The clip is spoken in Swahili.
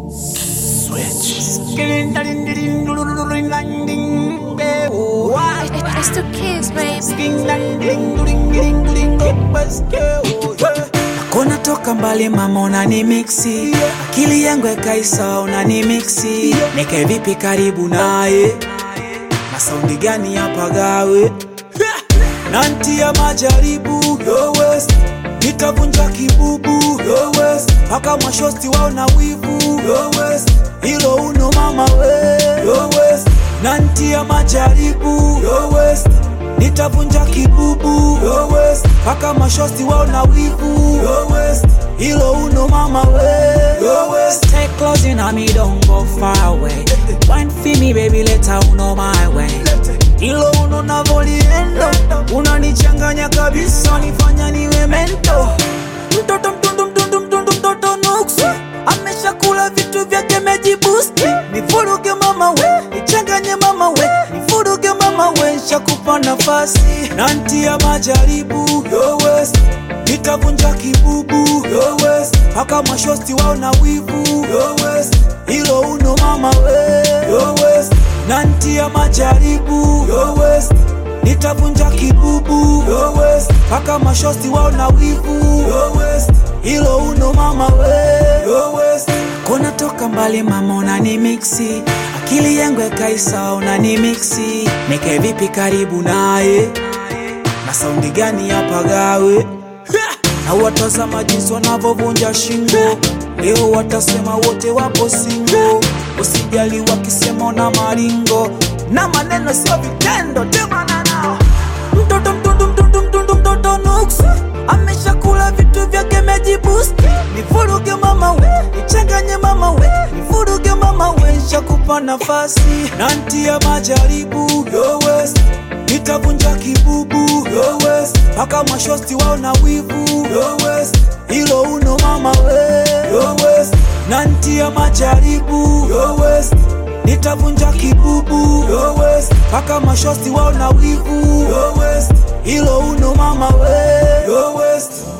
It's the kids, baby. Kona toka mbali mama unani mixi akili yangu ekaisa unani mixi nike vipi karibu naye na saundi gani hapa gawe nanti ya majaribu yo west nitavunja kibubu yo west paka mashosti wao na wivu yo west hilo uno mama we yo west nanti ya majaribu yo west nitavunja kibubu yo west paka mashosti wao na wivu yo west hilo uno mama we yo west stay close in me don't go far away wine for me baby later uno my way hilo uno navoliendo unanichanganya kabisa nifanya niwe mento mtoto mtundu mtundu mtundu mtoto nuksi ameshakula vitu vyake mejibusti nifuruge mama we nichanganye mama we nifuruge mama we shakupa nafasi nantia majaribu yo west nitavunja kibubu yo west paka mashosti wao na wivu yo west hilo uno mama we yo west nantia majaribu yo west nitavunja kibubu yo west paka mashosti wao na wivu yo west hilo uno mama we yo west kona toka mbali mama unani mixi akili yangu ekaisa unani mixi nike vipi karibu naye na saundi gani hapa gawe na watazama jinsi wanavyovunja shingo leo watasema wote wapo singo usijali wakisema na maringo na maneno sio vitendo temana nao mtoto mtundu mtundu mtundu mtoto nuksi ameshakula vitu vyake mejibusti nivuruge mama we nichanganye mama we nivuruge mama we shakupa nafasi nantia majaribu yo west nitavunja kibubu yo west paka mashosti wao na wivu yo west hilo uno mama we yo west nantia majaribu yo west nitavunja kibubu yo west paka mashosti wao na wivu yo west hilo uno mama we yo west